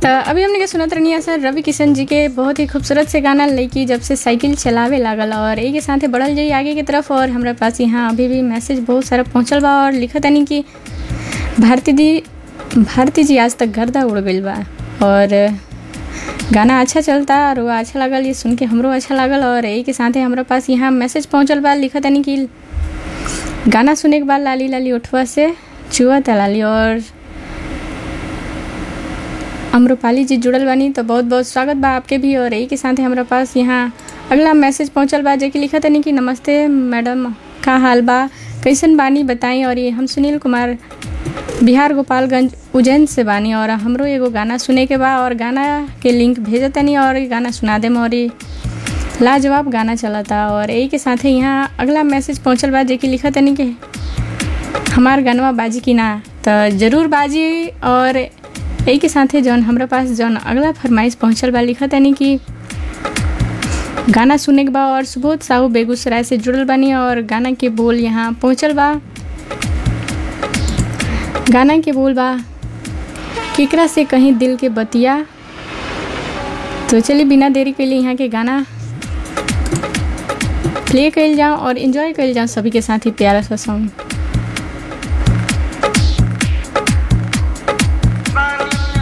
तो अभी हमने के सुनत रहनी सर रवि किशन जी के बहुत ही खूबसूरत से गाना लड़की जब से साइकिल चलावे लागल और एक साथे बढ़ल जाई आगे की तरफ और हमारे पास यहाँ अभी भी मैसेज बहुत सारा पहुँचल बा और लिखत तनी कि भारती दी भारती जी आज तक गर्दा उड़ गई बा और गाना अच्छा चलता और वो अच्छा लागल ये सुन के हमरो अच्छा लागल और यही के साथे हमारे पास यहाँ मैसेज पहुँचल बा लिखत तनी कि गाना सुने के बाद लाली लाली उठवा से चुआ लाली और अम्रपाली जी जुड़ल बानी तो बहुत बहुत स्वागत बा आपके भी और यही के साथ हमारे पास यहाँ अगला मैसेज पहुँचल बा जेकि लिखा तनी कि नमस्ते मैडम का हाल बा कैसन बानी बताई और ये हम सुनील कुमार बिहार गोपालगंज उज्जैन से बानी और हमरो एगो गाना सुने के बा और गाना के लिंक भेज तनी और ये गाना सुना देम और ये लाजवाब गाना चलता और यही के साथ यहाँ अगला मैसेज पहुँचल बा जेकि लिखा तनी कि हमार गानवा बाजी की ना तो ज़रूर बाजी और यही के साथ जौन हमारे पास जौन अगला फरमाइश पहुँचल बा लिखा तनी कि गाना सुने के बा और सुबोध साहू बेगूसराय से जुड़ल बानी और गाना के बोल यहाँ पहुँचल बा गाना के बोल बा केकरा से कहीं दिल के बतिया तो चलिए बिना देरी के लिए यहाँ के गाना प्ले कल जाओ और इन्जॉय कल जाओ सभी के साथ ही प्यारा सा सॉन्ग